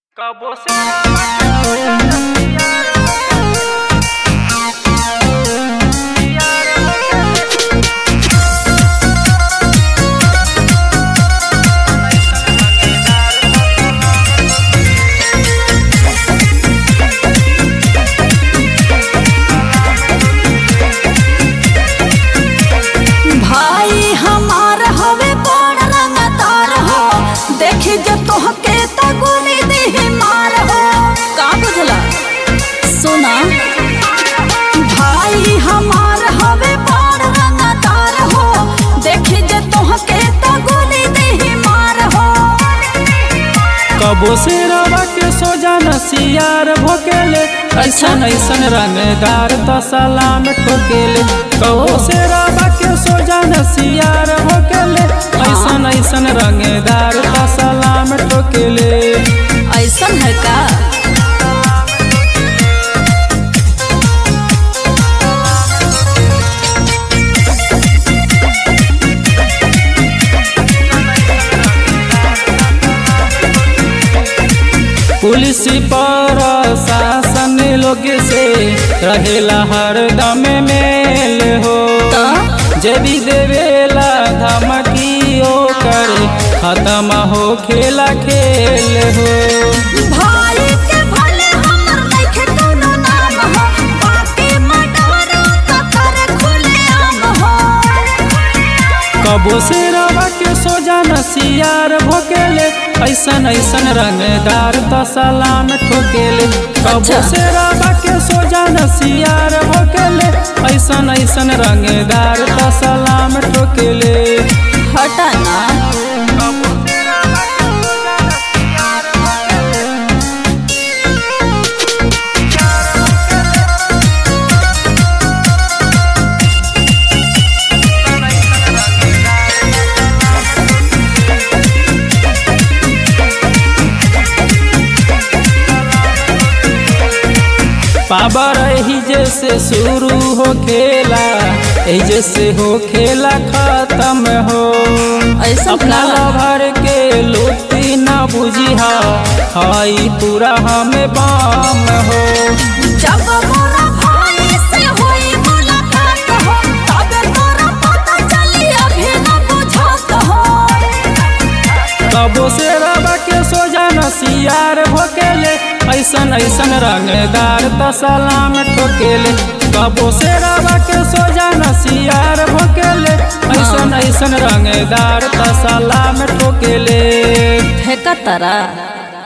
कबो से भाई हमार हवे बड़ रंगदार हो देखी जे तोहके त गोली देही मार हो का बुझला सुना भाई हमार हवे बड़ रंगदार हो देखी जे तोहके त गोली देही मार हो कबो से रवा के सोजा नसियार भोकेले ऐसन ऐसन रंगदार तो सलाम ठोकेले कबो से रवा के सोजा नसियार भोकेले ऐसन ऐसन रंगदार तो सलाम ठोकेले ऐसन है का पुलिस पर शासन लोग से रहेला हर दम मेल हो त जे भी देवेला धमकी ओकर खत्म हो खेला खेल हो भाई के भले हमर नइखे कोनो नाम हो बाकी मडरो त कर खुले आम हो कबो से रवा के सोजा नसियार भोकेले ऐसन ऐसन रंगदार तो सलाम ठोकेले कबो अच्छा। से रवा के सोजा नसियार भोकेले ऐसन ऐसन रंगदार तो सलाम ठोकेले हटा ना पावर ही जैसे शुरू हो खेला एही जैसे हो खेला खत्म हो ऐसा अपना का? लभर के लुटी न बुझिहा हई पूरा हमें बाम हो जब मोरा भाई से होई मुलाकात हो तबे तोरा पता चली अभी न बुझत हो कबो से रवा के सोजा नसियार भोकेले ऐसन ऐसन रंगदार तो सलाम ठोकेले कबो से रवा के सोजा नसियार भोकेले ऐसन ऐसन रंगदार तो सलाम ठोकेले फेंका तारा